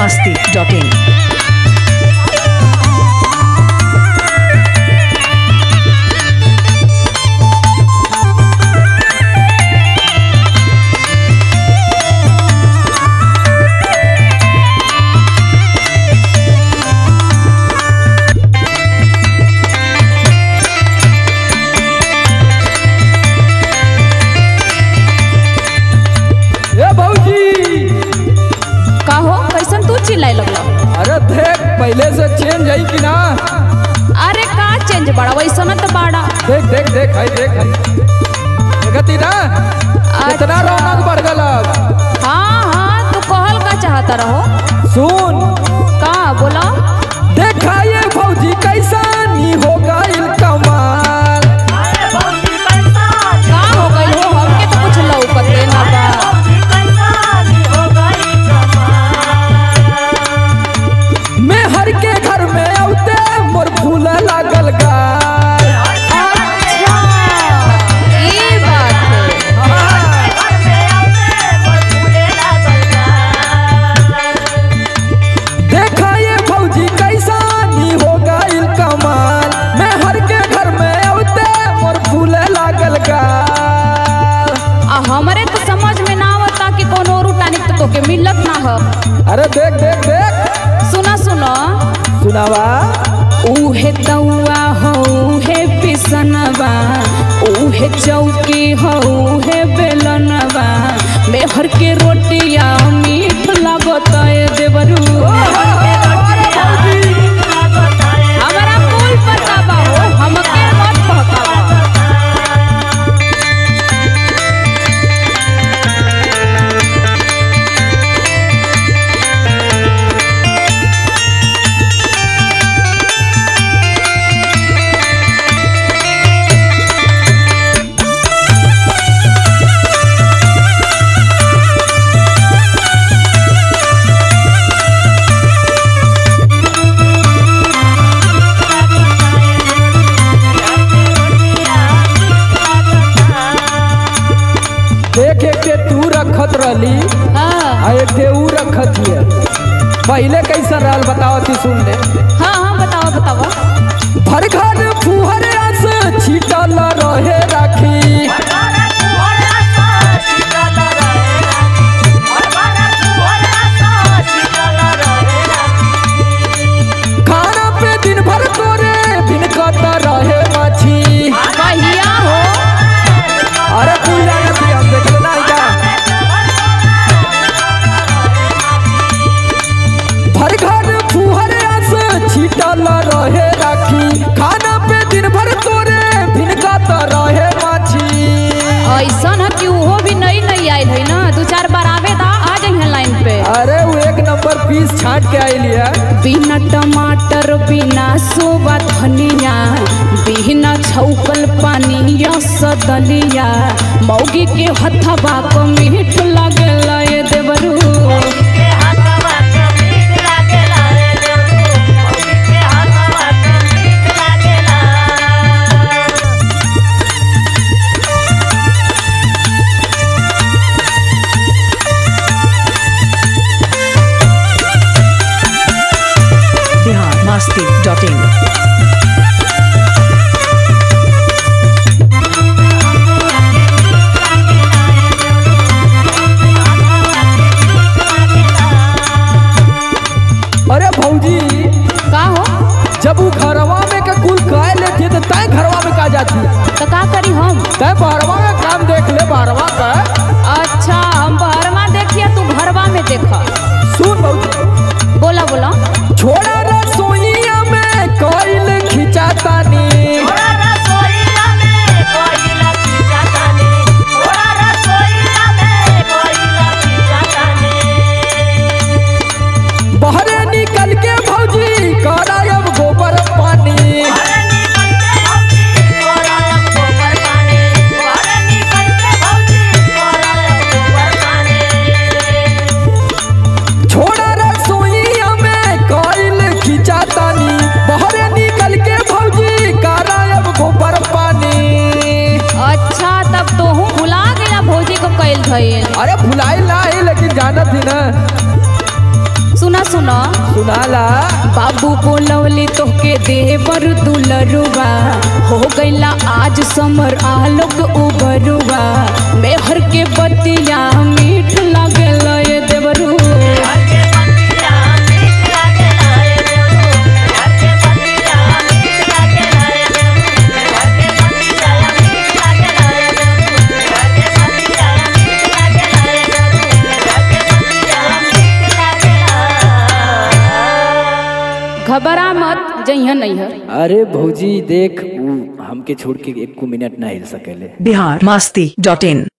masti.in. ए भौजी का हो कैसन तू चिल्लाए लगलो अरे देख पहले से चेंज है कि ना अरे का चेंज बड़ा वैसन त बाड़ा देख देख देख है देख है देखती ना कितना अच्छा। रौनक बढ़ गल अब। हाँ हाँ तू कहल का चाहता रहो सुन का बोला देखा ये भौजी कैसा नी हो गइल कमाल का हो गइल हो हमके तो कुछ लौकते ना बा मैं हर के घर में औते मोर फूल लागल गाल अच्छा ई बात है देखा ये भौजी कैसा नी हो गइल कमाल मैं हर के घर में औते मोर फूल लागल गाल आ हमरे तो समझ में ना आवता कि कोनो और टानिक तो तोके मिलत ना हो अरे देख देख देख सुना सुना सुनावा उहे तौआ हो उहे पिसनवा उहे चौकी हो उहे बेलनवा मेहर के रोटिया मीठ लागत ए देवरू हमारा कुल पता बा हो हमके मत भकावा देख एक के तू रखत रहली हाँ आ एक के ऊ रखत हिय पहले कैसा रहल बताओ ती सुन ले हाँ हाँ बताओ बताओ भर घर फुहर आस छिटल रहे राखी खाना पे दिन भर तोरे भिनकत रहे मछी कहिया हो अरे तू जानत ही हम देख लेना का भर घर फुहर आस छिटल रहे राखी खाना पे दिन भर तोरे भिनकत रहे मछी ऐसन है कि उहो भी नई नई आयल है ना दू चार बार आवे दा आ जाइए लाइन पे अरे वो एक नंबर पीस छाट के आइली है बिना टमाटर बिना सोबा धनिया बिना छौकल पानी सदलिया मौगी के हथवा को मीठ लगेला ये देवरू Bihar masti.in. अरे भौजी का हो जब वो घरवा में के कुल कह लेती तो तय घरवा में का जाती तो का करी हम तय बारवा में काम देख ले बारवा का अच्छा हम बहरवा देखिए तू घरवा में देख सुन भौजी बोला बोला छोड़ा रसोईया में कोइल खिंचातानी बहरे निकल के भौजी करायब गोबर पानी छोड़ा रसोईया में कोइल खिंचातानी बहरे निकल के भौजी करायब गोबर पानी अच्छा तब तो हूँ भुला गया भौजी को कैल भइल अरे भुलाई ना है लेकिन जानत ही ना सुना सुना सुनाला बाबू बोलवली तोहके देवर दुलरुआ हो गईला आज समर आलोक उबरुआ मेहर के बतिया मीठ लागेल ये देवरू घबरा मत जइहा नहीं है अरे भौजी देख उ हमके छोड़ के एक मिनट ना हिल सकेले बिहार मस्ती डॉट इन